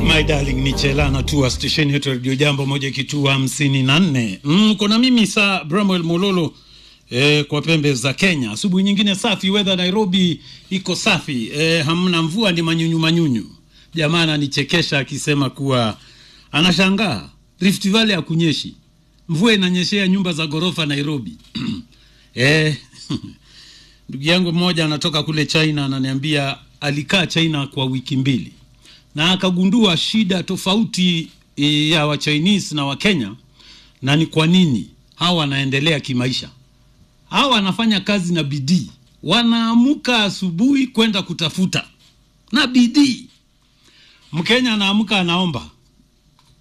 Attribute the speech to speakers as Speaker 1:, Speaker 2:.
Speaker 1: My darling ni Chela anatua stesheni yetu Radio Jambo moja kitua hamsini na nne. Mm, kuna mimi saa Bramwell Mololo eh, kwa pembe za Kenya. Asubuhi nyingine safi, weather Nairobi iko safi eh, hamna mvua, ni manyunyu manyunyu. Jamaa ananichekesha akisema kuwa anashangaa Rift Valley hakunyeshi, mvua inanyeshea nyumba za ghorofa Nairobi. eh, ndugu yangu mmoja anatoka kule China ananiambia alikaa China kwa wiki mbili na akagundua shida tofauti e, ya wa Chinese na wa Kenya, na ni kwa nini hawa wanaendelea kimaisha. Hawa wanafanya kazi na bidii, wanaamuka asubuhi kwenda kutafuta na bidii. Mkenya anaamka anaomba,